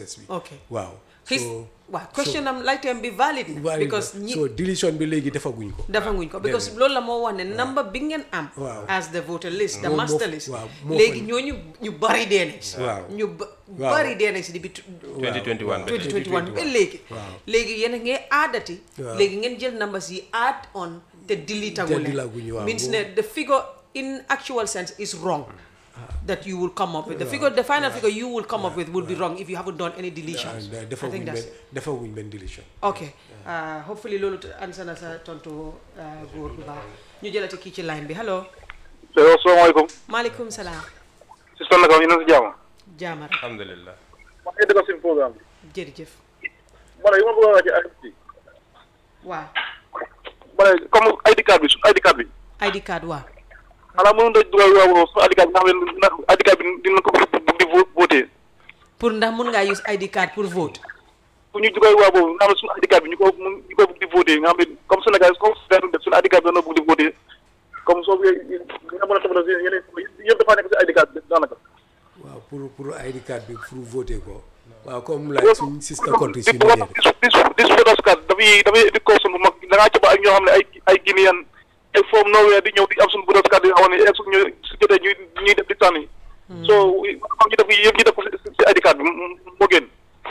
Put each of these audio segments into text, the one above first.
process bi Okay. waaw his so waaw question am laajteem bi valid na valide because na. ñi so deletion bi léegi defaguñ ko defanguñ ko because loolu la moo wax ne number bi ngeen am Waaw. as the voter list the Moo- moo- master list waaw, moo léegi fa- ñooñu ñu bari dee nañ si Waaw. ñu ba- Waaw. bari dee nañ si di bi 2021 ba tey. 2021 ba léegi Waaw. léegi yéen a ngee aadati Waaw. léegi ngeen jël numbers yi add on te delete Te deleteaguñu, waaw. means ne the figure in actual sense is wrong that you will come up with the figure the final figure you will come up with will be wrong if you haven't done any deletions I defaguñ think that's benn it. defaguñ benn deletion ok uh, hopefully loolu answer na sa tontu uh, góor bu baax ñu jëlati kii ci line bi hello allo salaamaaleykum maaleykum salaam si sonn naka ñu ne si jàmm jaamara alhamdulillah ma ngi dëgg suñu programme bi jërëjëf ma ne yi ma bëgg a wax ci IDP waaw ma ne comme ID card bi suñu ID card bi ID card waaw xanaa mënu da dugal waaw suñu ID card bi nga xam ne na- ID card bi dina ko bëgg di vo- voté pour ndax mun ngaa use ID card pour vote pour ñu dugal waaw boobu nga xam ne suñu ID card bi ñu ko mun ñu ko bëgg di voté nga xam ne comme Sénégal comme Sénégal def suñu ID card bi dana bëgg di voté comme soo nga mën a toppatoo si yeneen yëpp dafa nekk si ID card bi daanaka waaw pour pour ID card bi pour voter ko waaw comme like suñ sister country si Nigeria dis dis voters card dafay dafay indi caution bu mag da ngaa coba ak ñoo xam ne ay ay Guinéen ay from nowhere di ñëw di am suñu voters card yi nga xam ne est ñu su jotee ñuy ñuy def di tànn so xam ñu def yëpp ñu def ko si si ID card bi mu- moo gën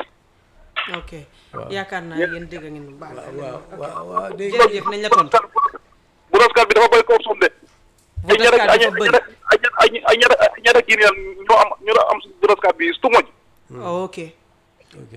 ok yaakaar naa yéen dégg ngeen bu baax waaw waaw waaw dégg jërëjëf nañ la tontu voters card bi dafa bëri caution de ay Voters ñaata card ay dafa bëri. ñaata ay ñaata ay ñaata ay ñaata Guinéen ñoo am ñoo am suñu voters card bi too much oh, ok ok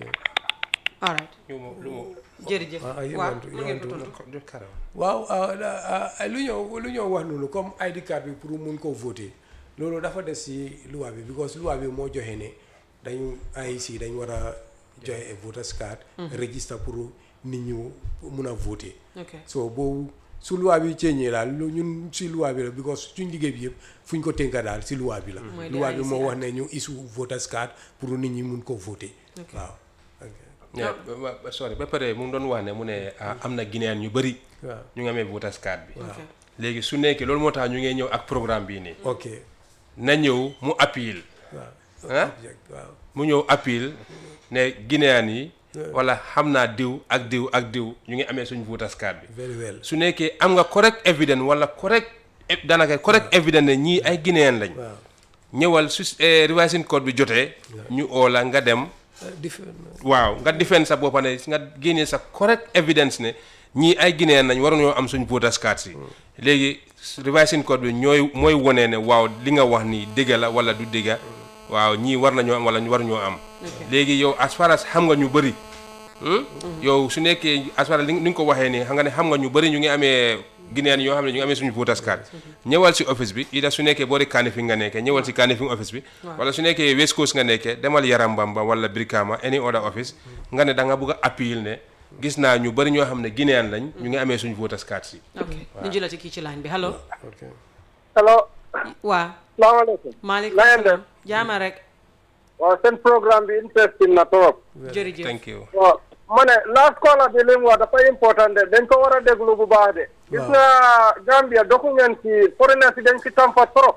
all right lu mu lu mu jërëjëf Ah, you waaw want to- you mën ngeen want ko to- tontu jox karam waaw ah, ah, ah, lu ñoo lu ñoo wax noonu comme ID card bi pour mun koo voter loolu dafa des si loi bi because loi bi moo joxe ne dañ IEC dañ war a joxe a voters card register pour nit ñu mun a voter ok so boobu su loi bi ceeñee daal lu ñun si loi bi la because suñ liggéey bi yëpp fu ñu ko tënka daal si loi bi la Mooy li loi bi IEC moo wax am. ne ñu issue voters card pour nit ñi mun ko voter Ok. waaw ok Yeah, ba- ba- sorry ba pare mu ngi doon wax ne mu ne ah, am na Guinéen ñu bëri waaw ñu ngi amee voters card bi ok léegi su nekkee loolu moo tax ñu ngi ñëw ak programme bii nii ok na ñëw mu appeal waaw ah object waaw mu ñëw appeal ne Guinéen yi wala xam naa diw ak diw ak diw ñu ngi amee suñu voters card bi very well su nekkee am nga correct evidence wala correct e- daanaka correct evidence ne ñii ay Guinéen lañ waaw ñëwal su eh, revising code bi jotee ñu oo la nga dem ah, different waaw nga defend sa boppa ne nga génnee sa correct evidence ne ñii ay Guinéen nañ waruñoo am suñ voters card si léegi revising code bi ñooy mooy wonee ne waaw li nga wax nii dëgg la wala du dëgga waaw ñii war nañoo am wala ñu waruñoo am léegi yow as far as xam nga ñu bëri hmm? yow su nekkee as far as li ni nga ko waxee nii xam nga ne xam nga ñu bëri ñu ngi amee Guinéen yoo xam ne ñu ngi amee suñu voters card ñëwal si office bi ida su nekkee boori Kanifing nga nekkee ñëwal si Kanifing office bi wala su nekkee West Coast nga nekkee demal Yarambamba wala Brikama any other office nga ne da nga bëgg a appeal ne gis naa ñu bëri ñoo xam ne Guinéen lañ ñu ngi amee suñu voters card si ok ñu jëlati kii ci line bi allo ok allo waa salaamaaleykum maaleykum na ngeen def salaam jaama rek waaw seen programme bi interesting na trop jërëjëf thank you waaw ma ne last caller bi li mu wax dafa important de dañ ko war a déglu bu baax de gis nga Gambia doku ngeen ci foreigners yi dañ ci tampa trop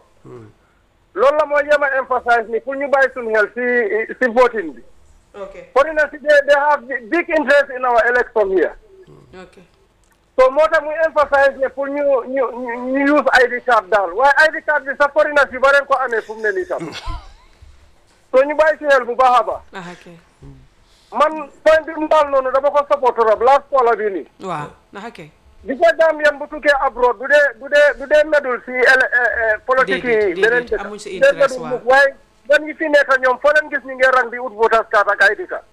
loolu la mooy yem a emphasize ni pour ñu bàyyi suñu xel si si voting bi ok foreigners yi they, they have big interest in our election here ok so moo tax muy emphasize ne pour ñu ñu ñu ñu use ID card daal waaye ID card bi sa foreigners yi ba leen ko amee fu mu ne nii tam so ñu bàyyi ci xel bu baax a baax ah ok man point bi mu daal noonu dama ko support trop last caller bi nii waaw ah ok di ko Gambien bu tukkee abroad du dee du dee du dee medul si ele politique Déedéet, yi déedéet, beneen dëkk amuñ si dee interest, medul waaw. mukk waaye gan yi fi nekk ñoom foo leen gis ñu ngi rang di ut voters card ak ID card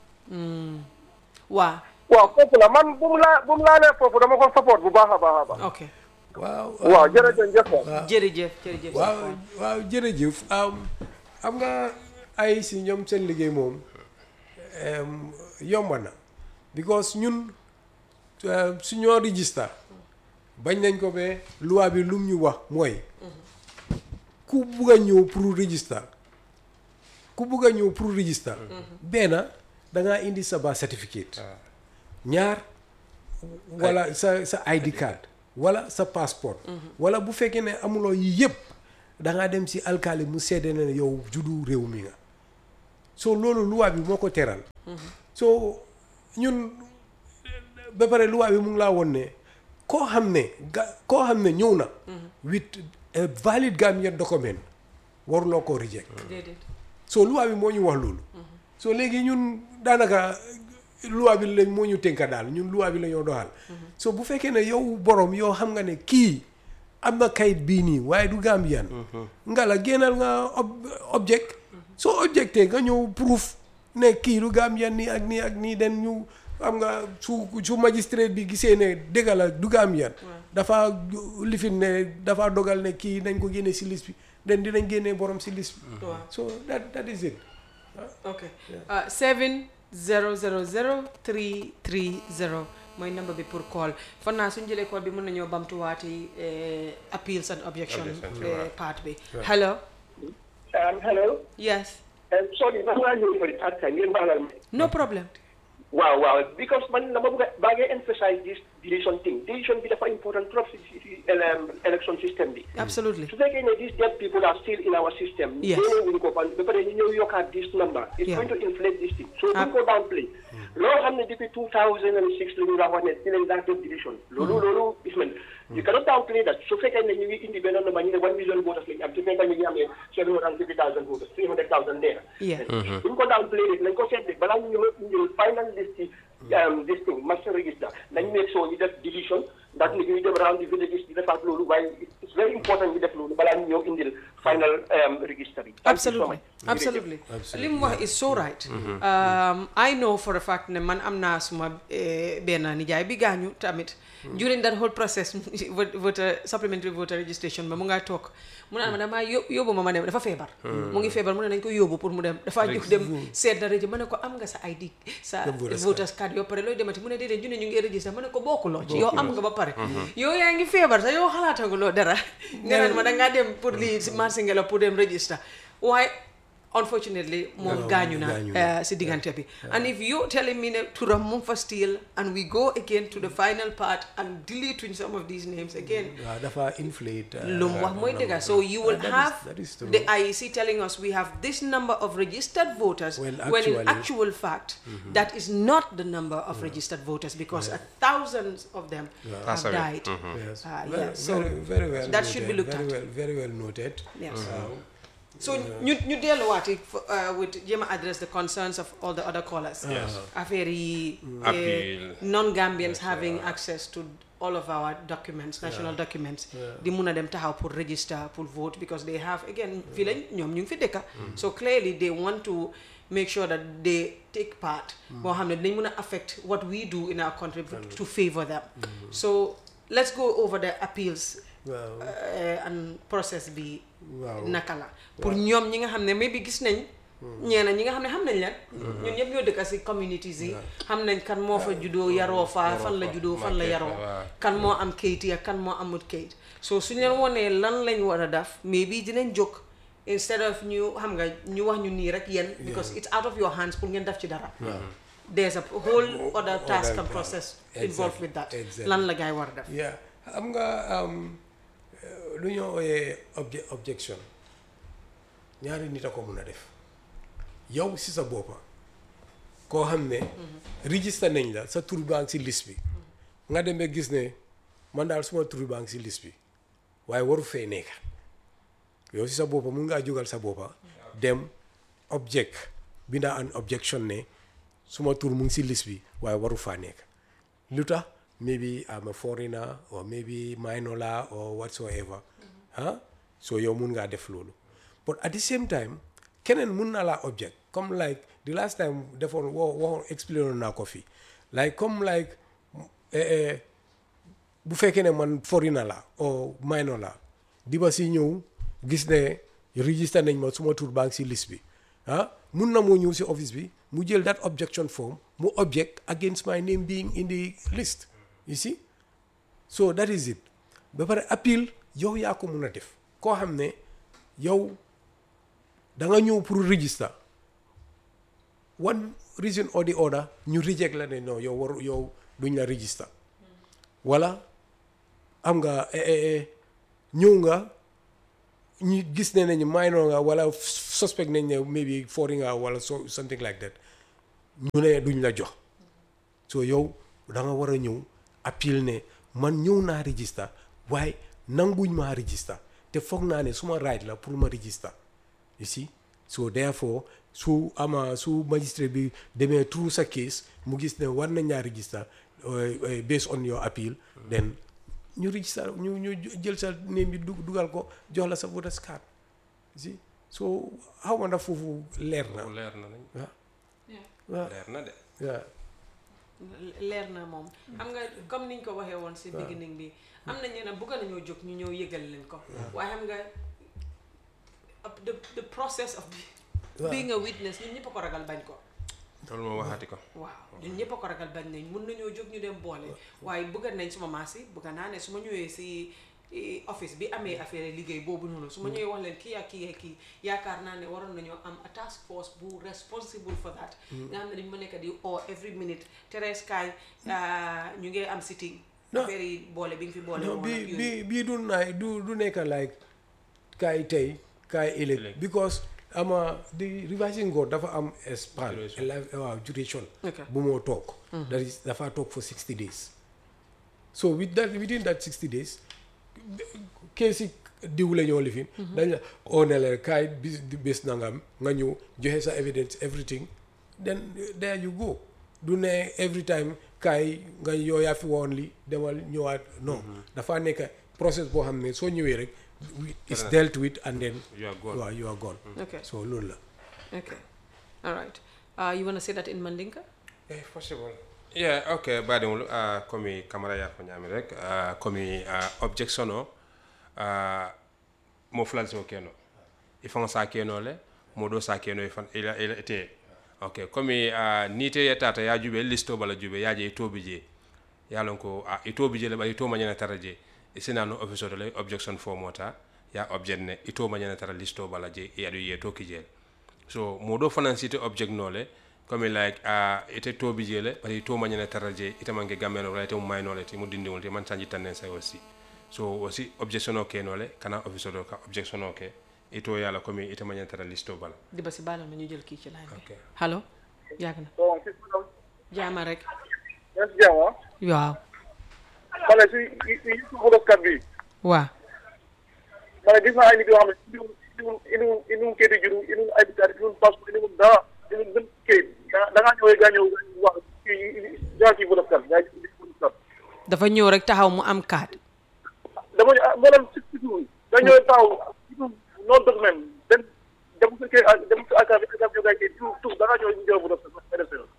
waa waaw foofu la man bu mu laa bu mu laalee foofu dama ko support bu baax a baax a baax ok waaw waaw jërëjëf jëf jërëjëf jërëjëf waaw waaw jërëjëf am xam nga ay si ñoom seen liggéey moom em, yomb na because ñun eh, su ñoo register bañ nañ ko ba loi bi lum ñu wax mooy ku bugg a ñëw pour register ku bugg a ñëw pour register benn da ngaa indi sa birth certificate ñaar wala sa sa ID card wala sa passeport wala bu fekkee ne amuloo yi yëpp da ngaa dem si alkaali mu seede ne yow juddu réew mi nga so loolu loi bi moo ko teral so ñun ba pare luwaa bi mu ngi laa woon ne koo xam ne ga koo xam ne ñëw na with a valid Gambian document waruloo koo reject déedéet so luwaa bi moo ñu wax loolu so léegi ñun daanaka luwaa bi lañ moo ñu tënka daal ñun luwaa bi la ñoo doxal so bu fekkee ne yow borom yow xam nga ne kii am na kayit bii nii waaye du Gambian nga la génnal nga ob- object soo objecté nga ñëw proof ne kii du Gambian nii ak nii ak nii den ñu xam nga su su magistrate bi gisee ne dëgg la du Gambian dafa lifin ne dafa dogal ne kii nañ ko génne si liste bi den dinañ génnee borom si liste bi waaw so that that is it ok uh, seven zero zero zero three three zero mooy number bi pour call fan naa suñ jëlee call bi mën nañoo bamtuwaati eh, appeals and objection Objections, eh, right. part bi hello Um, hello. yes Um, sorry, maa ngi ñëw for the third time. Ngeen baalal ma. no problem waaw waaw because man dama bëgg a baa ngi emphasize this deletion thing deletion bi dafa important trop si si si ele- election system bi. absolutely su fekkee ne these dead people are still in our system. Yes. génne wuñ ko ban ba pare ñu ñëw yokkaat this number. it's Yeah. going to inflate this thing. so Ah. buñ ko downplay. loo xam ne depuis 2006 la ñu la wax ne ci lañ daan def deletion. loolu loolu is man you cannot downplay that su fekkee ne ñu ngi indi benn number ñu ne one million voters lañ am su fekkee ñu ngi amee seven hundred and fifty thousand voters three hundred thousand there. Yeah. buñ ko downplay rek nañ ko seet rek balaa ñu ñëw ñu final list yi um, this thing master register nañ make sure ñu def deletion ndax nit ñuy dem around the villages di defaat loolu waaye it's very important ñu def loolu balaa ñu ñëw indil final um, register yi. Thank you so absolutely much. absolutely li mu wax is so right um, I know for a fact ne man am naa suma eh, benn nijaay bi gaañu tamit during that whole process vote- voter supplementary voter registration ba mu ngaa toog mu naan ma damaa yó- yóbbu ma ma dem dafa feebar mu ngi feebar mu ne nañ ko yóbbu pour mu dem dafa jóg dem seet na reji ma ne ko am nga sa ID sa voters voters card yoo pare looy demati mu ne déedéet ñu ne ñu ngi register ma ne ko bokkuloo ci yow am nga ba pare yow yaa ngi feebar sax yow xalaataguloo dara nga naan ma dangaa dem pour lii si marché nga la pour dem register waaye unfortunately moom No, gaañu na gaañu na. uh, si diggante bi and if you're telling me ne turam mu ngi fa still and we go again to the final part and deleting some of these names again waaw dafa inflate uh, lu mu wax mooy dëgga so you will that is- have that is true. the IEC telling us we have this number of registered voters When when in actually- actual fact that is not the number of registered voters because uh, thousands of them have Passed away. died Yes. Ah, very, yeah, so very, very well that should be noted, looked very at. well very well noted Yes. waaw so ñu ñu delluwaati uh, with jéem a address the concerns of all the other callers affaire yi eh, Appeal. non-Gambians having access to all of our documents national documents di mun a dem taxaw pour register pour vote because they have again fii lañ ñoom ñu ngi fi dëkka so clearly they want to make sure that they take part boo xam ne dinañ mun a affect what we do in our country to favor them so let's go over the appeals waaw uh, and process bi Waaw. naka la pour ñoom ñi nga xam ne maybe gis nañ ñeena ñi nga xam ne xam nañ leen ñun ñëpp ñoo dëkka si communities yi xam nañ kan moo fa juddoo yaroo fa fan la juddoo fan la yaroo waaw. kan moo am kayit ya kan moo amut kayit so suñ leen wonee lan lañ war a def maybe dinañ jóg instead of ñu xam nga ñu wax ñu nii rek yéen because it's out of your hands pour ngeen def ci dara there's a whole other task and plan. process involved Exactly, with that exactly. lan la gaay war a def yeah xam nga um, eh, lu ñoo ooyee obje objection ñaari nit a ko mun a def yow si sa boppa koo xam ne register nañ la sa tur baa ngi si liste bi nga dem ba gis ne man daal suma tur baa ngi si liste bi waaye waru fee nekk yow si sa boppa mun ngaa jógal sa boppa dem object bindaa an objection ne suma tur mu ngi si liste bi waaye waru faa nekk lu tax maybe I'm a foreigner or maybe minor la or whatsoever ah so yow mun ngaa def loolu but at the same time keneen mun na laa object comme like the last time defoon woo waxoon explain naa ko fii like comme like eh, eh, bu fekkee ne man foreigner la o minor la di ba si ñëw gis ne register nañ ma suma tur baa ngi si liste bi ah mun na moo ñëw si office bi mu jël that objection form mu object against my name being in the list you see so that is it ba pare appeal yow yaa ko mun a def koo xam ne yow da nga ñëw pour register one reason or the other ñu reject la ne non yow waru yow duñ la register wala am nga eh, eh, eh, ñëw nga ñu gis ne nañu minor nga wala suspect nañ ne maybe foreign nga wala so something like that ñu ne duñ la jox so yow da nga war a ñëw appeal ne man ñëw naa register waaye nanguñ maa register te foog naa ne suma right la pour ma register you see so therefore su ama su magistrate bi demee through sa case mu gis ne war nañ ñaa register uh, uh, based on your appeal then ñu register ñu ñu jël sa name bi dug- dugal ko jox la sa voters card you see so xaw ma ndax foofu leer na leer na nañ waaw waaw leer na de waaw leer na moom xam nga comme niñ ko waxee woon si beginning bi am na ñeneen bëgg nañoo jóg ñu ñëw yëgal leen ko waaye xam nga up- the the process of being a witness ñun ñëpp a ko ragal bañ ko loolu moo waxaati ko waaw ñun ñëpp a ko ragal bañ nañ mun nañoo jóg ñu dem boole waaye bëgg nañ suma maas yi bëgg naa ne su ma ñëwee si eh, office bi amee affaire liggéey boobu noonu su ma ñëwee wax leen kii ak kii ak kii yaakaar naa ne waroon nañoo am a task force bu responsible for that nga xam ne dañu ma nekk di o every minute Thérèse kaay ah, ñu ngi am sitting No. affaire yi boole bi nga fi boole no woon bi ak yooyu. bi bii du naay du du nekk like kaay tey kaay ëllëg Ëllëg. because ama di revising court dafa am a span Duration. a life- waaw duration Okay. bu moo toog that is dafa toog for 60 days so with that within that 60 days case yi diw la ñoo lifin dañ la oo ne la kaay bis bés nangam nga ñëw joxe sa evidence everything then there you go du ne every time kaay nga yoo yaa fi woon li demal ñëwaat non dafa nekk process boo xam ne soo ñëwee rek it's dealt with and then You are gone. waaw you are gone Okay. so loolu la Okay. All right. Uh, you want to say that in Mandinka? Eh, possible. Yeah, okay, baɗigol uh, komi camara ya ko ñami rek uh, komi uh, objection o uh, mo flalsi o keno i faŋo sa keno le mo do sa keno i fan ila ila ite ok komi uh, ni te yetata ya jube listo bala jube ya je itobi je ya lon ko uh, itobi je le ba ito mañana tara je i sinano office to le objection fo mota ya object ne ito mañana tara listo bala je i adu ye to kijel so moɗo fanan site object nole comme like a ite tobi jele bari to mañana tara je ite manke gammeno wala ite mo maynole te mo dindiwol te man sanji tannen say aussi so aussi objection o ke nole kana office do ka objection o ke ito yala comme ite mañana tara listo bala di ba si baalal ma ñu jël kii ci line bi. Okay. allo yàgg na so si si jaama rek yan si jàmm ah waaw ma ne si si si photostat bi waaw ma ne gis naa ay nit yoo xam ne indiwul indiwul indiwul indiwul kayit juru indiwul ay bitaar indiwul passeport indiwul dara indiwul benn kayit da da ngaa ñëwee gaa ñëw wax kii jaa kii photostat gaa yi photostat dafa ñëw rek taxaw mu am carte dama ñu ah mboolem si si suuf da ñëwee taxaw no document benn dem sa kay dem sa akaar bi akaar bi gaa kayit tout tout da ngaa ñëwee ñu jël photostat nga def sa yoon.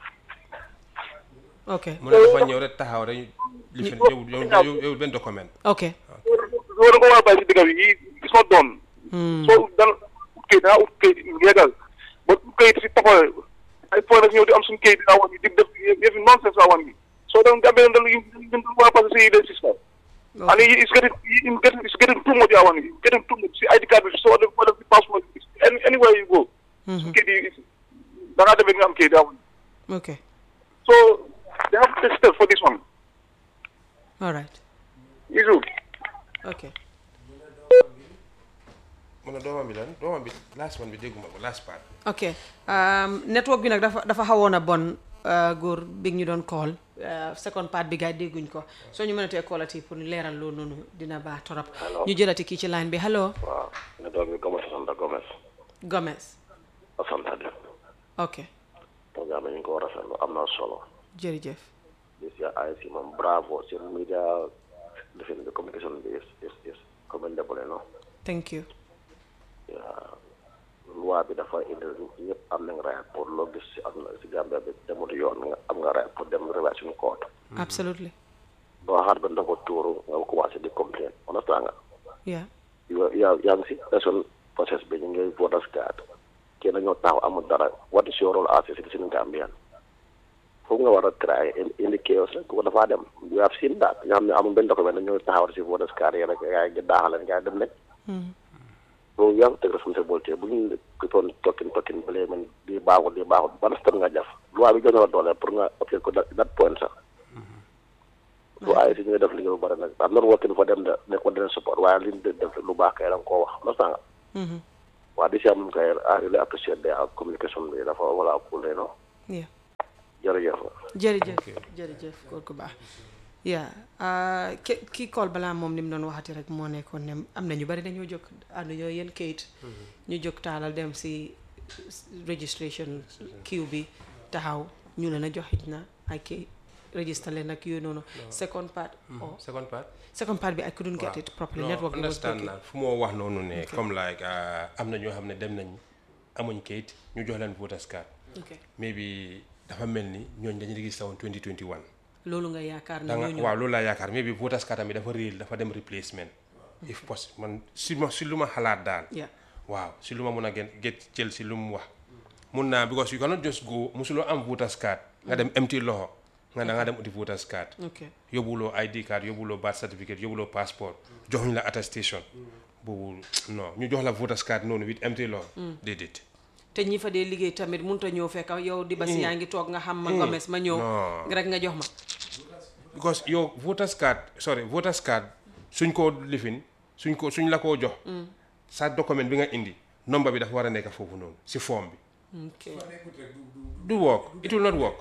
ok mu ne dafa ñëw rek taxaw rek lifin yow yow yow yow benn document ok loolu da nga ko war a bàyyi si digga bi yi it's not done soo dal ut kayit da ngaa ut kayit légal ba ut kayit si taxawal ay point nag ñëw di am suñu kayit daa wan bi di def yëfi nonsense daa wan bi soo dem gambee dal yu yu war a passé si the system and it- it's getting it's getting it's getting too much daa wan bi getting too much si ID card bi soo def wala si passeport bi any anywhere you go su kayit yi da ngaa demee nga am kayit daa wan ok so they have to take steps for this one all right issue ok mu ne doomam bi lan doomam bi last one bi dégguma ko last part ok um, network bi nag dafa dafa xawoon a bon uh, góor bi ñu doon call uh, second part bi gars yi dégguñ ko soo ñu mënatee callati pour leeral loolu noonu dina baax torop ñu jëlati kii ci line bi allo waaw ne doom bi Gomes Santa Gomes Gomez Santa de ok programme ñu ngi ko war a rafetlu am na solo jërëjëf di si ay si moom bravo si media defin bi communication bi is is is commendable no thank you loi bi dafa indi ñëpp am nañ right pour loo gis si am na si Gambia bi demut yoon nga am nga right pour dem relation court absolutely doo xaar ba ndox tuuru nga commencé di complain understand nga yeah yow yaa yaa ngi si election process bi ñu ngi voters card kii na ñoo taxaw amul dara what is your role as a citizen Gambian foofu nga war a try indi chaos rek ko dafaa dem we have seen that nga xam ne amul benn document ñoo taxaw si voters card yi rek yaa ngi daaxaleen gaa dem nañ so yaa ngi teg responsabilité bu ñu toon tokkin tokkin ba léegi man lii baaxul lii baaxul ban step nga def loi bi gën a doole pour nga obtenir ko that that point sax so ay si ñu ngi def liggéey bu bëri nag am not working for them de ne ko dina support waaye li ñu def lu baax kay da nga koo wax la sanga waaw di si am kay I really appreciate their communication bi dafa wala cool no yeah jërëjëf jërëjëf jërëjëf góor gu baax yaa ki kii kool balaa moom ni mu doon waxati rek moo nekkoon ne am na ñu bari dañoo jóg ànd ñoo yéen kayit ñu jóg taalal dem si registration kiw bi taxaw ñu leen a joxit na ay kayit register leen ak yooyu noonu second part oh second part second part bi I couldn't get it properly network bi was understand breaking na fu moo wax noonu ne comme like ah, am na ñoo xam ne dem nañ amuñ kayit ñu jox leen voters card ok maybe dafa mel ni ñooñ dañu registré woon 2021 loolu nga yaakaar ne da nga ñooñu waaw loolu laa yaakaar maybe voters card tamit dafa réel dafa dem replacement if possible man si ma si lu ma xalaat daal yeah waaw si lu ma mun a gen get jël si lu mu wax mun naa because you cannot just go musuloo am voters card nga dem empty loxo nga da nga dem uti voters card ok yóbbuloo ID card yóbbuloo birth certificate yóbbuloo passeport joxuñ la attestation boobu non ñu jox la voters card noonu with empty loxo déedéet te ñi fa dee liggéey tamit mënut a ñëw fekk yow di basi yaa ngi toog nga xam ma ngomes ma ñëw Non. rek nga jox ma because yow voters card sorry voters card suñ ko lifin suñ ko suñ la koo jox sa document bi nga indi nombre bi dafa war a nekk foofu noonu si form bi ok do work it will not work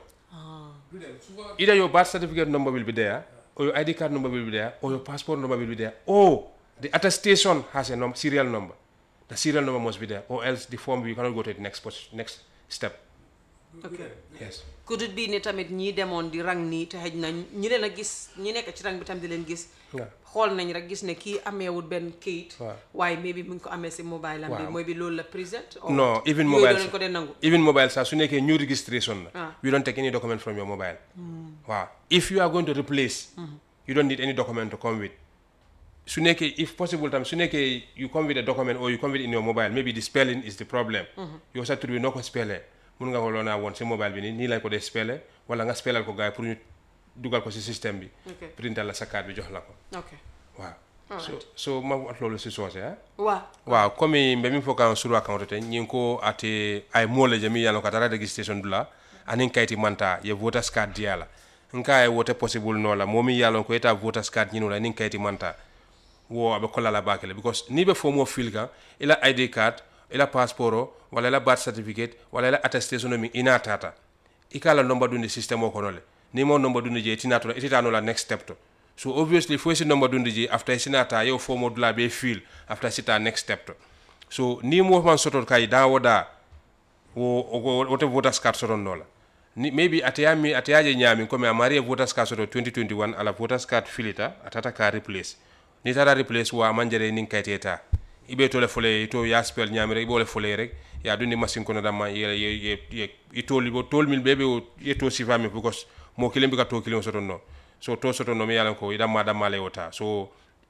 either your birth certificate number will be there or your ID card number will be there or your passport number will be there or the attestation has a num- serial number the serial number must be there or else the form you cannot go to the next pos- next step ok yes could it be ne tamit ñii demoon di rang nii te xëj na ñi leen a gis ñi nekk ci rang bi tam di leen gis waaw xool nañ rek gis ne kii ameewul benn kayit Waaw. waaye maybe mu ngi ko amee si mobile am bi Waaw. mooy bi loolu la present or no even yooyu mobile doo leen ko dee nangu even mobile sax su nekkee new registration la Ah. we don't take any document from your mobile waaw if you are going to replace you don't need any document to come with su nekkee if possible tam su nekkee you come with a document or you come with in your mobile maybe the spelling is the problem yow sa tur bi noo ko spellee mun nga ko loo naa woon si mobile bi nii nii lañ ko dee spellé wala nga spellal ko gars yi pour ñu dugal ko si système bi ok printal la sa carte bi jox la ko ok waaw so so ma wax loolu si soose ah waa waaw comme mbe min fo kan suru account te ñin ko ate ay mole jami yalo ka tara registration dula anin kayti manta ye voters card diala nka ay wote possible no la momi yalo ko eta voters card ñinu la nin kayti manta wo abe kola la bakele because ni be fo mo fil kan ila id card ila passport wala ila birth certificate wala ila attestation mi ina tata ikala nomba dundi system o kono le ni mo nomba dundi je tinato ititano la next step to so obviously fo si nomba dundi je after sinata yo fo mo dula be fil after sita next step to so ni mo man soto kay da woda wo wo wote voters card soto no la ni maybe ataya mi ataya je nyami comme amari voters card soto 2021 ala voters card filita atata ka replace ni tara replace wa manjere nin kayteta ibe to le fole to ya spell nyami rek ibo le fole rek ya dundi machine kono dama ye ye ye ye itoli bo tol mil bebe o ye to sifa mi because mo kilim bi ka to kilim soto no so to soto no mi yalan ko idam ma dam male wota so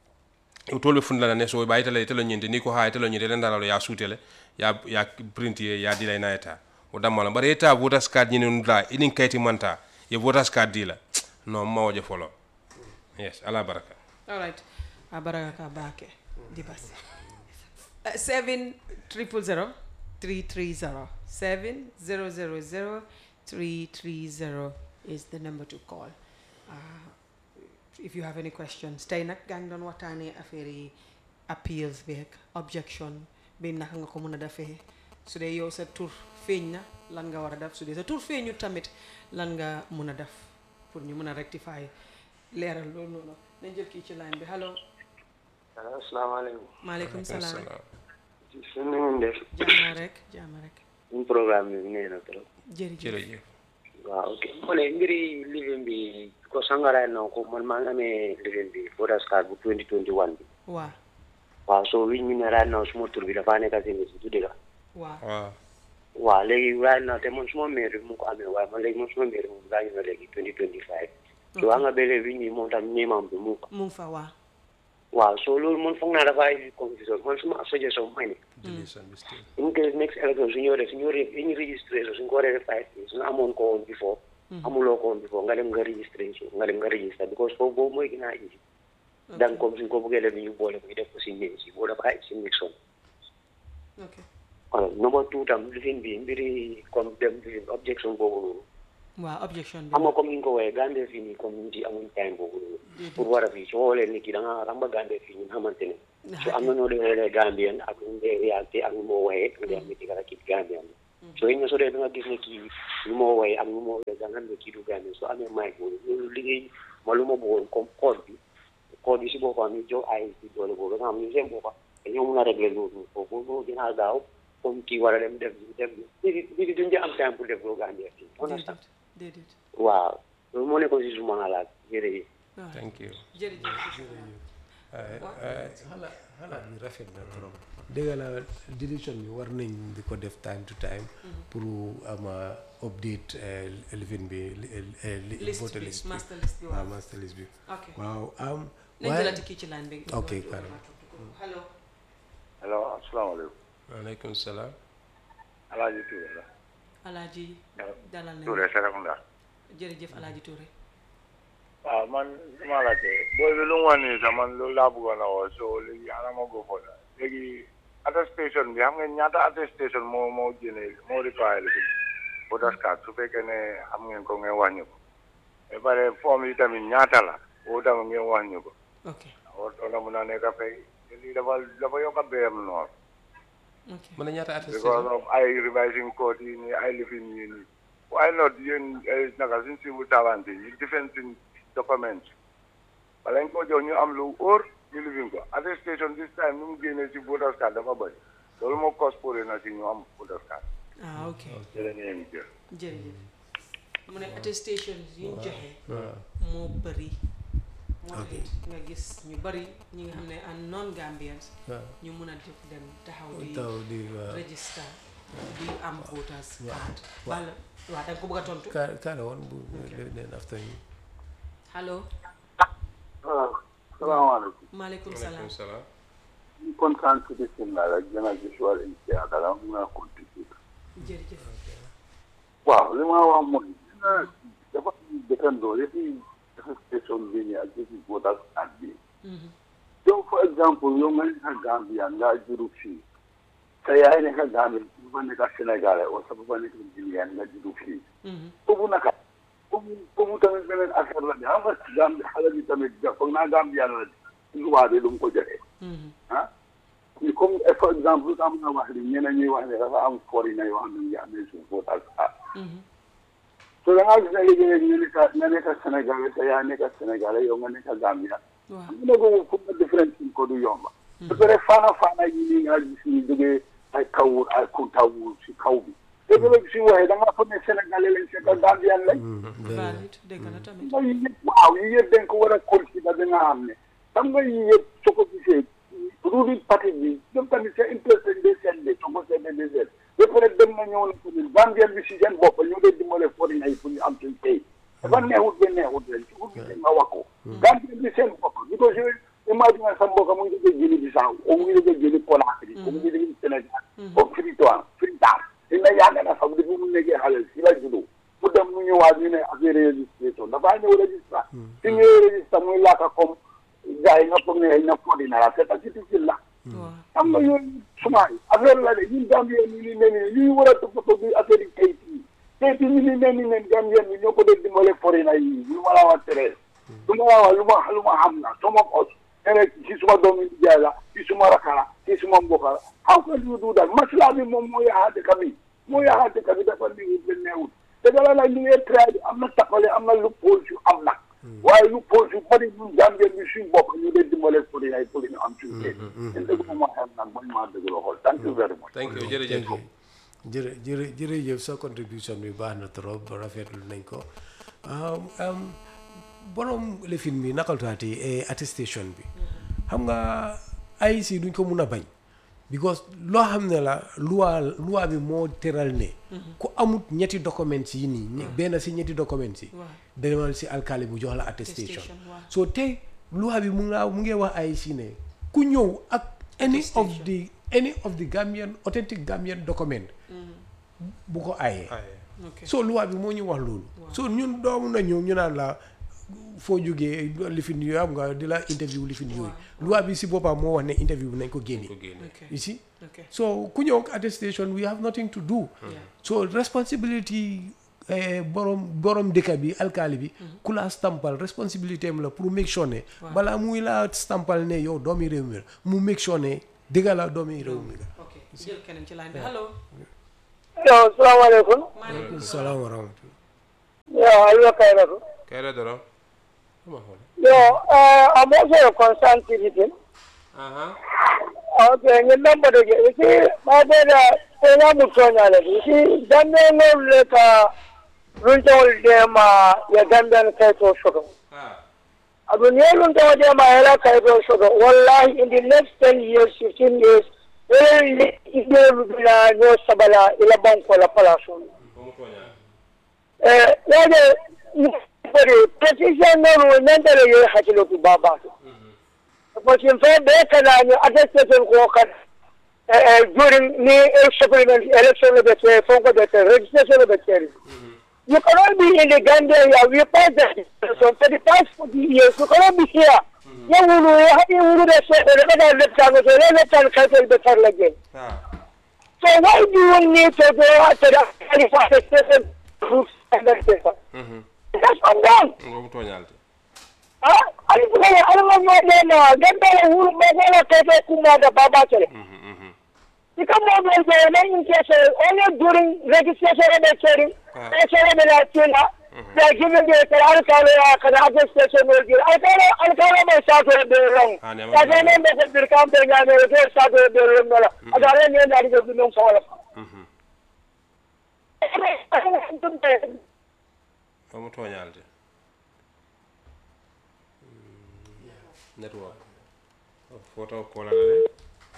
o tolɓe fundana ne so ɓa itala telo ñinde ni ko ha telo ñinde len dalalo ya suutele ya ya print ye ya dila ina eta o dammala bara eta voters card ñini nula inin kayti manta ye voters card dila non mawoje folo yes ala baraka all right a baraka ka baake di basi Uh, seven triple zero three three zero seven zero zero zero three three zero is the number to call uh, if you have any questions tey nag gaa ngi doon waxtaanee affaire yi appeals beeg objection bi naka nga ko mën a defee su dee yow sa tur feeñ na lan nga war a def su dee sa tur feeñu tamit lan nga mën a def pour ñu mën a rectifier leeral loolu noonu nañ jël kii ci line bi allo asalaamaaleykum maaleykum salaam su na ngeen def jaama rek jaama rek suñ programme bi nee na trop jërëjëf jërëjëf waaw ok mu ne mbiri living bi ko sangaraay na ko man maa ngi amee living bi voters card bu 2021 bi waa waaw so wi ñu ne right now suma tur bi dafa nekk si nit du dëgg waa waaw waaw léegi right now te man suma maire bi mu ko amee waaye man léegi man suma maire moom gaañu na léegi 2025 so waa nga bële wi ñi moom tam ñeemam bi mu ko mu ngi fa waa waaw so loolu man foog naa dafa indi confusion man suma suggestion mooy ne deletion bi still in case next election su ñëwee su ñëwee su ñu registré su ñu ko waree def five years su nga amoon ko woon before amuloo ko woon before nga dem nga registré su nga dem nga registré because foofu boobu mooy gën a easy dan comme suñ ko bëggee def ñu boole ko ñu def ko si néeg si boo dafa si Nixon ok alors number two tam lifin bi mbiri comme dem lifin objection boobu noonu waa objection bi xam nga comme ni nga ko wooyee Gambie fii nii comme nit yi amuñ time boobu noonu pour war a fii soo xoolee nit ki da nga xam nga Gambie fii ñun xamante ne so am na noo dee xoolee Gambien ak nu dee réalité ak nu moo waxee ak dee am nit ki kii Gambien so ñu so dee da nga gis ne kii lu ma woy ak lu ma woy da nga ne kii du Gambien so amee may boobu loolu liggéey ma lu ma bëggoon comme code bi code bi si boppam ñu jox ay si doole boobu nga xam ñu seen boppam dañoo mun a régler loolu foofu moo gën a gaaw comme kii war a dem def def bi bi duñ ci am temps pour def loolu Gambien fii understand déedéet déedéet waaw loolu moo nekkoon si suma xalaat jërëjëf waaw thank you jërëjëf xalaat xalaat bi rafet na trop dëgg la décision bi war nañ di ko def time to time pour ama update eh, lifin bi li- eh, li- list voter bi list bi master list bi waaw waaw master list bi ok waaw am nañ waaye jëlati kii ci line bi Ok, carrément. hello allo asalaamaaleykum waaleykum salaam alaaji Touré la alaaji dalal nañ Touré Serekunda jërëjëf alaaji Touré waaw man dama laajte booy bi lu mu wax nii sax man loolu laa bëggoon a woo so léegi ana ma go fo la léegi attestation bi xam nga ñaata attestation moo moo génne moo require la fi voters card su fekkee ne xam ngeen ko ngeen wax ñu ko ba pare forme yi tamit ñaata la boo tamit ngeen wax ñu ko ok war na mun a nekk fay te lii dafa dafa yokk a béyam noor ok mën na ñaata because attestation of ay revising code yi nii ay lifin yi nii why not yéen eh, naka suñ civil servant yi defend suñ document wala ñu ko jox ñu am lu óor ñu lifin ko attestation this time nu mu génnee si voters card dafa bëri loolu moo cause pour na si ñu am voters card ah ok jërë ngeen jëf jërëjëf mu ne attestation yi ñu joxe moo bëri moo tax nga gis ñu bëri ñi nga xam ne an non Gambians waaw ñu mun a def dem taxaw di taw di waaw register di am voters card wala waaw da nga ko bëgg a tontu ka kaara woon bu leen after you allo waaw salaamaaleykum maaleykum salaam waaleykum salaam ñu kontaan si bisimilah rek gën a visual india dara mun a contribute jërëjëf waaw li ma wax mooy dina dafa dëkkandoo yëpp attestation bi nii ak yëpp voters card bi Mhm. yow for exemple yow nga nekk Gambia nga juru fii sa yaay nekk Gambia bu fa nekk Sénégalais wala sa papa nekk Guinéen nga juru fii Mhm. foofu naka foofu foofu tamit beneen affaire la de xam nga Gambia xale bi tamit ga foog naa Gambia la de loi bi lu mu ko joxee Mhm. ah ni comme for exemple lu tax nga wax li ñeneen ñuy wax ne dafa am foreigner yoo xam ne ngi amee suñu voters card Mhm. so da ngaa gis ne léegi-léegi nga nekk nga nekk Sénégalais sa yaay nekk Sénégalais yow nga nekk Gambia waaw mu ne ko fu nga différence ko du yomba ba pare faana faana yi nii nga gis ñu jógee ay kawur ay kuntawur si kaw bi léegi-léegi suñu waxee da ngaa foog ne sénégalais lañ c'est gambien lañ valide dégg na tamit nga yii yëpp waaw yii yëpp dañ ko war a considérer da nga xam ne xam nga yii yëpp soo ko gisee ruling parti bi ñoom tamit c'est intéressé de seen de soo ko seetee de seen ba pare dem na ñëw na tamit gambien bi si seen bopp ñu ngi dimbale foreign yi pour ñu am suñ tey dafa neexut ba neexut leen su ko gisee nga wax ko gambien bi seen bopp because yooyu imagine sa mbokk mu ngi jógee Guinée Bissau o mu ngi jógee Guinée Conakry o mu ngi jógee Sénégal o Freetown Freetown dina yàgg na sax depuis mu nekkee xale si la juddoo mu dem mu ñëwaat ñu ne affaire registration dafaa ñëw registre si ñëwee registre muy laaka comme gars yi nga foog ne na fodi na la c'est pas difficile la waaw xam nga yooyu suma affaire la de ñun Gambien ñu ni ne ni ñuy war a toppatoo bi affaire yi kayit yi kayit yi ñu ni ne ni nen Gambien bi ñoo ko doon dimbale foreigner yi lu ma la wax tere lu ma la wax lu ma lu ma xam na sama os ene si suma doomi jaay la si suma raka la si suma mbokk la how can you do that masla bi moom moo yaxa dëkk bi moo yaxa dëkk bi dafa liwut ba neewut te dala la li ngee try bi am na tappale am na lu pose yu am nag waaye lu pose yu bari ñun Gambien bi suñ bopp ñu dee dimbale foreigner yi pour ñu am suñ kayit en dëgg ma xam nag man maa dëgg la xool thank you very much thank you jërëjëf jërë jërë jërëjëf sa contribution bi baax na trop rafetlu nañ ko um, um, borom lifin bi nakaltaati attestation bi xam nga ay si duñ ko mun a bañ because loo xam ne la loi loi bi moo teral ne ku amut ñetti documents yi nii ñe- benn si ñetti documents yi waaw demal si alkali bu jox la attestation Attestation, waaw. so tey loi bi mu nga mu ngi wax ay si ne ku ñëw ak any of Attestation. the any of the Gambian authentic Gambian document bu ko ayee ok so loi bi moo ñu wax loolu so ñun doomu na ñëw ñu naan la foo jógee lifin yooyu am nga di la interview lifin yooyu loi bi si boppam moo wax ne interview bi nañ ko génne ko génne ok you see ok so ku ñëw ak attestation we have nothing to do Yeah. so responsibility eh, borom borom dëkk bi alkaali bi ku la stampal responsibility am la pour make sure ne balaa muy la stampal ne yow doomi réew mi la mu make sure ne dëgg la doomi réew mi la ok jël keneen ci line bi allo yo salaamaaleykum aleykum salaam wa rahmatullah yo aliyo kayratu kayra doro ma xool yo uh, I'm also a concerned citizen aha okay ngin number de ge isi ma de da ko ya mu tonya le isi dan ne no le ka runjol de ma ya gandan kai to shodo ah abu ne runjol de ma ya kai to shodo wallahi in the next 10 years 15 years ele ide rubila no sabala ila banko la palaso ko mu tonya eh yaje bari precision no no nandare ye hakilo ku baba Because fact, they can attestation ko kan during the supplement election of the Fonko the registration of the cherry. You cannot be in the Gambia here. We passed that so for the past 40 years. You cannot be here. You will have you will say the left hand, the left hand cancel the turn again. ah So why do you need to go after the attestation proofs and that paper? mhm That's undone. ko mu toñalde Ah, ali kuma ali ma ma ma ma ganda la wuru ma ma la kafe kuma da baba tele. mhm mhm Ika mo mo mo na in case only during registration of the hearing, Ah. registration of the tina, they are giving the al kalo ya kana registration will give. Al kalo al kalo ma sa to the wrong. Ah, ne ma Ka ga ne da bir kam da ga ne da sa to the wrong la. Aga ne ne da ga dun so wala. mhm ko mu toñalde network photo kola la de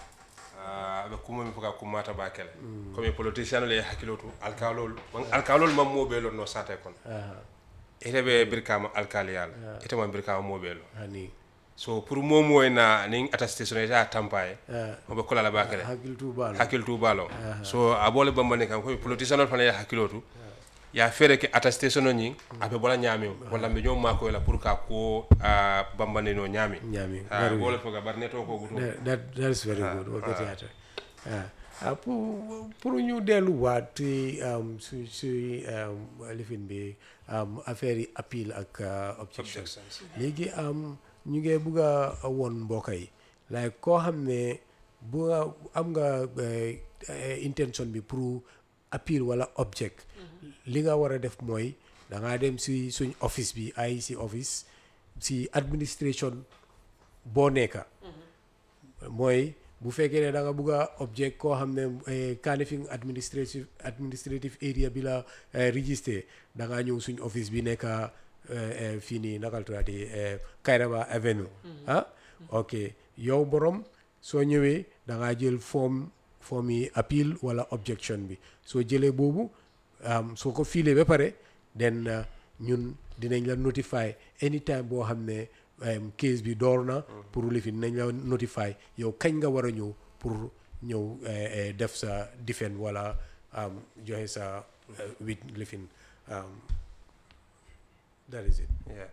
aɓe kumomi foka kummata ba kele comme politicien le hakkilo to alkalol alkalol mam moɓelon no sate kon ite ɓe birkama alkaliyala ite ma birkama moɓelo hani so pour momo e na nin attestation ite a tampaye Ah. oɓe kolala ba kele hakkil tubalo hakkil tubalo so a bole bambani kam komi politicien ol fana ya hakkilo to ya feere ke attestation o ñing aɓe bola ñaami o walla mɓe ñoom makoy la pour ka ko a bambani no ñaami Ñaami, a very bole foga bar neto ko guto that, that, that is very good what that yata ah pour pour ñu delluwaat ci um, su su um, lifin bi um, affaire yi appeal ak uh, objection Objections. léegi um, ñu ngi bugg a woon mbokk yi like koo xam ne bu nga am nga eh, eh, intention bi pour appeal wala object li nga war a def mooy da ngaa dem si suñ office bi ay si office si administration boo nekka mooy bu fekkee ne da nga bugg a object koo xam ne eh, Kanifing administrative administrative area bi la eh, registré da ngaa ñëw suñ office bi nekk eh, eh, fii nii nakal tuddati eh, Kairaba Avenue ah ok yow borom soo ñëwee da ngaa jël form form yi appeal wala objection bi soo jëlee boobu um, soo ko fiilee ba pare then uh, ñun dinañ la notify anytime boo xam ne um, case bi door na pour lifin dinañ la notify yow kañ nga war a ñëw pour ñëw eh, eh, def sa defend wala um, joxe sa uh, wit lifin um, that is it yeah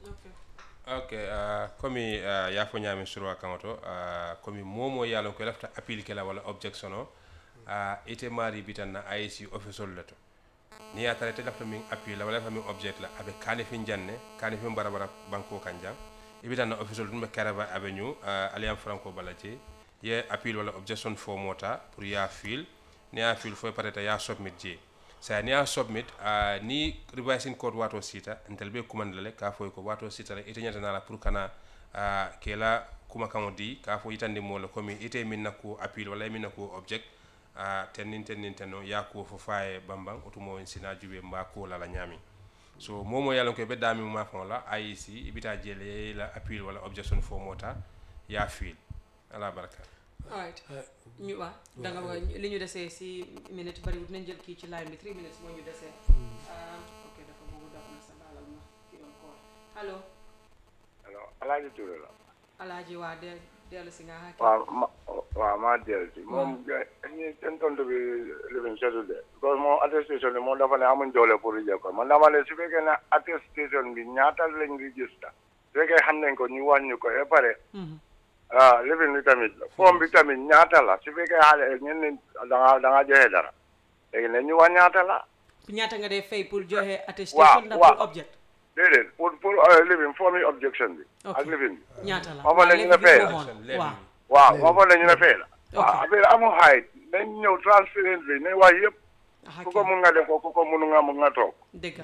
ok uh, komi uh, yafo ñaami surwa kaŋo to uh, komi momo ye a lon ko i lafita appel ke la walla objection o uh, ite maari bitan na IEC official le to ni ye a tara ite lafita miŋ appel la walla lafita miŋ object la a be kanifin janne kanifin barabara banko kan jang i bitan na official tum be karaba avenue uh, aliyam franco bala je ye appel walla objection fo mota pour ya fil ni ya fil fo pareta ya submit je saya ni a submit uh, ni revising code wato sita ntel be kumanda le ka foy ko wato sita le ite nyata nala pour kana uh, kela kuma kamo di ka fo itandi mo le komi ite min na ko appeal wala min na ko object uh, tenin tenin teno ya ko fo faye bambang otumo en sina jube mba ko la la nyami so momo yalon ko be dami ma fon la IEC ibita jele la appeal wala objection fo mota ya fil ala baraka alright ñu waa da nga wax li ñu desee si minute bariwut nañ jël kii ci line bi 3 minutes moo ñu desee ah ok dafa bëgg dox na sa baalal ma ki doon call allo alors alaaji Touré la alaaji waa de dellu si nga xaaki waaw ma waaw maa dellu si moom ñi seen tontu bi lifin setul de because moom attestation bi moom dafa ne amuñ doole pour jël ko man dama ne su fekkee ne attestation bi ñaata lañ register su fekkee xam nañ ko ñu wàññi ko ba pare ah lifin bi tamit forme bi tamit ñaata la su fekkee xaale ñen ne da nga da nga joxe dara léegi ne ñu wax ñaata la ñaata nga dee fay pour joxe attestation ndax waaw. pour object déedéet pour pour lifin forme objection bi Ok. ak lifin bi ñaata la ma fa ne ñu ne fay la waaw waaw moo fa ne ñu ne fay la Ok. waaw affaire amul xaayit nañ ñëw transparent bi nañ wax yëpp Ah, ku ko mun nga def ko ku ko mun nga mun nga toog dëgg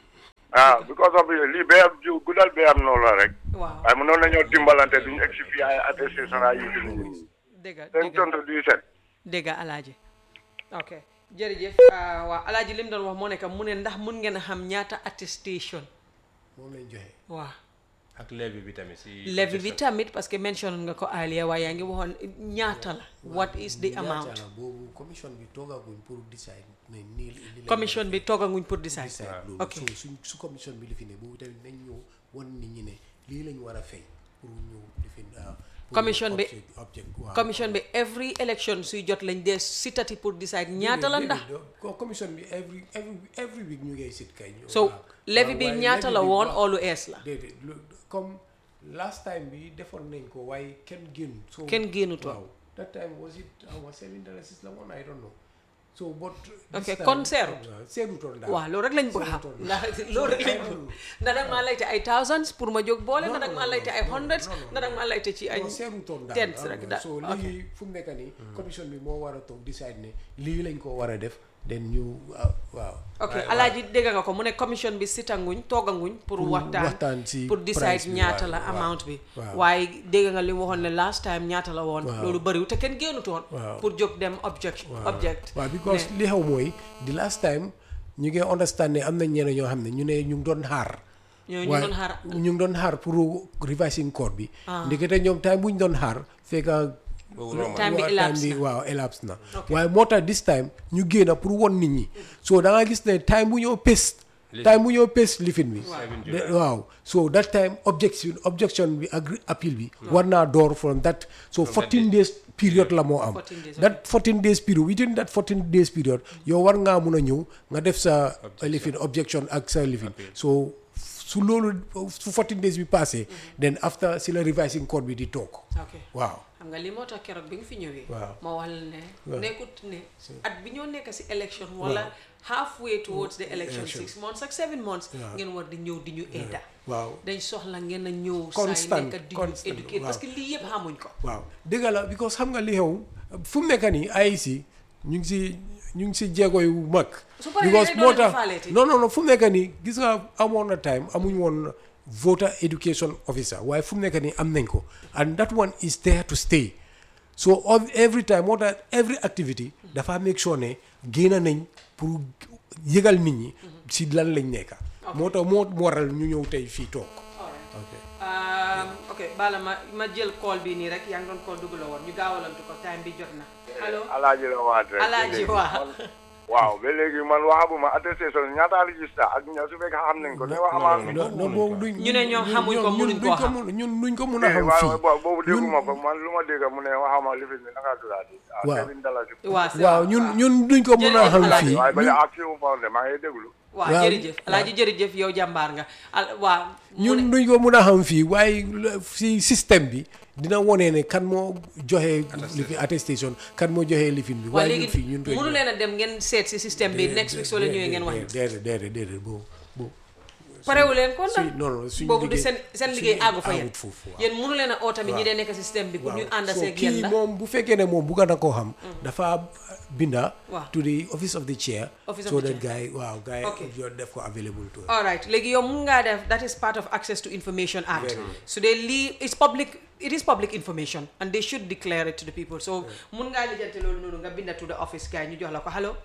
ah because of lii bee am jiw guddal bee am noonu la rek waaw waaye mënoon nañoo dimbalante duñu egg si fii ay attestation ay yu nit ñi dëgg dañ dëgg tontu du set dégg alaaji ok jërëjëf ah, waaw alaaji lim doon wax moo nekk mu ne ndax mun ngeen a xam ñaata attestation moom lañ joxe waaw ak levy bi tamit si levy bi tamit parce que mention nga ko earlier waaye yaa ngi waxoon ñaata la what is the amount ñaata la boobu commission bi toogaguñ pour decide ne nii li lañ commission bi toogaguñ pour decide decide loolu ok so suñ su commission bi li fi ne boobu tamit nañ ñëw wan nit ñi ne lii lañ war a fay pour ñëw li fi ah, pour Commission bi- object- object waaw. commission bi every election suy jot lañ dee sitati pour decide ñaata la ndax Déedéet, ko commission bi every every every week ñu ngay sit kay ñu- so waaw. levy bi waaye ñaata levy la bi woon waaw. oolu ees la déedéet lu- comme last time bi defoon nañ ko waaye kenn génn so Kenn génnutoon. waaw that time was it awa seven dollars la woon I don't know so but Ok, this time- kon seerut. waaw, seerutoon daal waaw loolu rek lañ bëgg a xam Seerutoon. ndax loolu rek lañ bëgg ndax nag maa layte ay thousands pour ma jóg boole ndax nag maa layte ay hundreds ndax nag maa layte ci ay non seerutoon daal tens ah, rek waaw. daal so ok. léegi fu mu nekk nii commission bi moo war a toog decide ne lii lañ ko war a def then ñu ah, waaw ok alaaji dégg nga ko mu ne commission bi sitanguñ tooganguñ pour Pour waxtaan waxtaan si pour decide price bi, ñaata waaw, la waaw, amount bi waaw. waaye dégg nga li mu waxoon ne last time ñaata la woon Waaw. loolu bëriwul te kenn génnutoon Waaw. pour jóg dem object object waaw because ne- li xew mooy the last time ñu ngi understand ne am na ñeneen ñoo xam ne ñu ne ñu ngi doon xaar ñooñu ñu waaye doon xaar ñu ngi doon xaar pour revising code bi ndekete ñoom time bu ñu doon xaar fekka Time bi waaw, elapse bi na. waaw elapse na waaye moo tax this time ñu génn pour won nit ñi so da nga gis ne time bu ñoo pes time bu ñoo pes lifin bi de- waaw so that time objection objection bi ak appeal bi war naa door from that so 14 days period la moo am 14 days, that 14 days period within that 14 days period yow war ngaa mun a ñëw nga def sa lifin objection ak sa lifin so su loolu su 14 days bi passé then after si la revising code bi di toog ok waaw xam nga li moo tax keroog bi nga fi ñëwee Waaw. ma wax la ne nekkut ne at bi ñoo nekk si election wala halfway towards the election six months ak seven months ngeen war di ñëw di ñu aida waaw dañ soxla ngeen a ñëw saa yi Constant, nekk di ñu constant, éduquer waaw. parce que lii yëpp xamuñ ko waaw dëgg la because xam nga li xew fu mu nekk nii AIC ñu ngi si ñu ngi si jéego yu mag. Su paree because rek moo doo leen tax faaleeti. non non non fu mu nekk nii gis nga amoon na time amuñ woon voter education officer waaye fu mu nekk nii am nañ ko and that one is there to stay so of every time moo tax every activity dafa make sure ne génn nañ pour yëgal nit ñi si lan lañ nekk. moo tax moo waral ñu ñëw tey fii toog. ok Um, ok bala ma ma jël call bi nii rek yaa ngi doon call dugg la woon ñu gaawalantu ko time bi jot na allo alaaji la waat rek alaaji waa waaw ba léegi man waxaguma attestation ñaata register ak ña su fekkee xam nañ ko ne wax amaan non non boobu duñ ñu ne ñoom xamuñ ko, ñun mënuñ duñ koo xam. mun- ñun duñ ko mun a xam waaw fii waaw boobu dégguma ko man lu ma dégg mu ne waxama lifin bi naka tuddaati ah Waaw. seven dollars waa c'est waaw ñun ñun duñ ko mun a Jërëjëf xam Alaaji. fii waaye ba ñun- ak fi mu faw de maa ngi déglu waaw waaw, jërëjëf alaaji jërëjëf yow jàmbaar nga al waa mu ñun ne duñ ko mun a xam fii waaye la- si système bi dina wone ne kan moo joxe lifi attestation kan moo joxe lifin bi waa waaye ñun léegi fii ñun duñ mënu leen a dem ngeen seet si système bi next week soo leen ñëwee ngeen wax ñu déedéet déedéet déedéet boobu boobu parewu leen kon suñ nag non non suñ boobu di liggéey- seen seen suñ liggéey àggu fa yéen àggut foofu waaw. yéen mënu leen a oo tamit ñi dee nekk si système bi pour ñu ànd so seeg yéen kii la moom bu fekkee ne moom bugga na koo xam dafa binda Waaw. to the office of the chair Office of so the that guy waaw guy Okay. yo def ko available to all right léegi yow mun ngaa def that is part of access to information act so they lii it's public it is public information and they should declare it to the people so mun ngaa lijjante loolu noonu nga binda to the office gars yi ñu jox la ko allo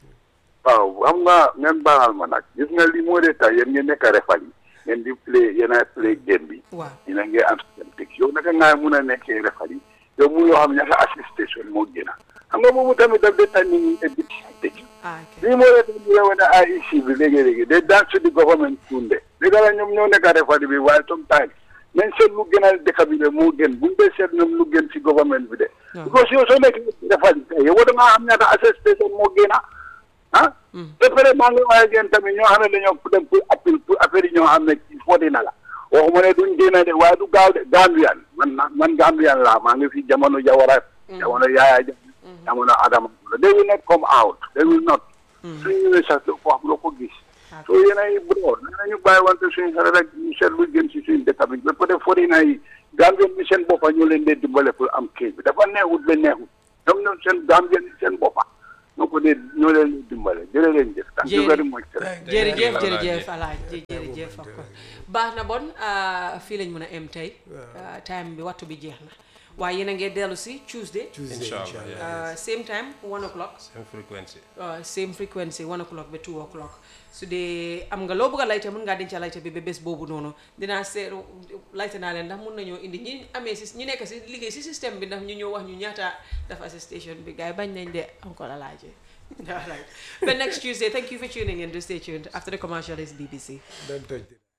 waaw xam nga ngeen baaxal ma nag gis nga li moo de tax yéen ngeen nekk refal yi ngeen di play yéen a play game bi waaw dina ngeen am seen teg yow naka ngaa mun a nekkee refal yi yow mu yoo xam ne ñaata assistation moo gën a xam nga boobu tamit daf de tax nit ñi et puis tëj ah ok lii moo de tax ñu wane IEC bi léegi-léegi de dance to the government tunde dëgg la ñoom ñoo nekk refal bi waaye sometimes nañ seet lu gën a dëkk bi de moo gën buñ dee seet ñoom lu gën si government bi de because yow soo nekkee refal yi yow da ngaa xam ñaata assistation moo gën a ah ba pare maa ngi waaye ngeen tamit ñoo xam ne dañoo dem pour appel pour affaire yi ñoo xam ne ci footi na la waxuma ne duñ génn de waaye du gaaw de Gambian man na man Gambian laa maa ngi fi jamono Jawara jamono Yaya Jammeh jamono Adama they will not come out they will not suñ ñëwee sax doo ko wax doo ko gis so yéen ay bro nañu bàyyi wante suñ xel rek ñu seet lu gën si suñ dëkk bi ba peut-être footi na yi Gambien bi seen boppa ñoo leen dee dimbale pour am kii bi dafa neexut ba neexut ñoom ñoom seen Gambien seen boppa ñoo ko dee ñoo leen di dimbale jërë leen jëf thank you Jërë- very much sir. jërëjëf Alaaji. jërëjëf alaaji jërëjëf of course baax na bon ah, fii lañ mën a em tey Ah, time bi waxtu bi jeex na waaye yéen a ngi dellu si Tuesday Tuesday Inshallah, inshallah yeah. ah, same time one o'clock same frequency Uh, same frequency one o'clock ba two o'clock su dee am nga loo bëgg a layte mën ngaa denca layte bi ba bés boobu noonu dinaa seet layte naa leen ndax mun nañoo indi ñi amee si ñi nekk si liggéey si système bi ndax ñu ñëw wax ñu ñaata dafa si station bi gars yi bañ nañ de encore a laajee all right but next Tuesday thank you for tuning in to stay tuned after the commercial is BBC don't touch it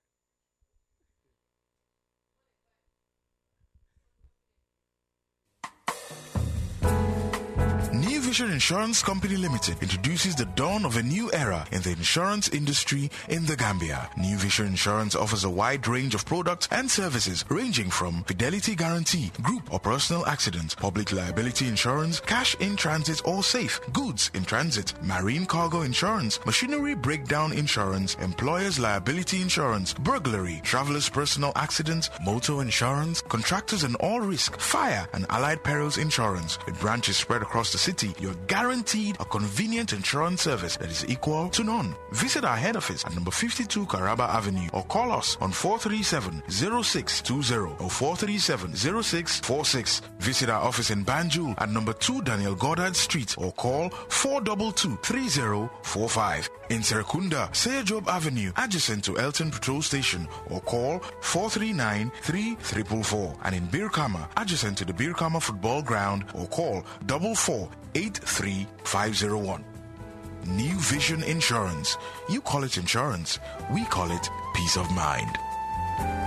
New Vision Insurance Company Limited introduces the dawn of a new era in the insurance industry in the Gambia. New Vision Insurance offers a wide range of products and services ranging from fidelity guarantee, group or personal accident, public liability insurance, cash in transit or safe, goods in transit, marine cargo insurance, machinery breakdown insurance, employer's liability insurance, burglary, traveler's personal accident, motor insurance, contractors and all risk, fire and allied perils insurance. With branches spread across the city, you're guaranteed a convenient insurance service that is equal to none. Visit our head office at number 52 Caraba Avenue or call us on 437-0620 or 437-0646. Visit our office in Banjul at number 2 Daniel Goddard Street or call 422-3045. In Serekunda, Seyajob Avenue, adjacent to Elton Patrol Station or call 439-3444. And in Birkama, adjacent to the Birkama Football Ground or call 4483501. New Vision Insurance. You call it insurance, we call it peace of mind.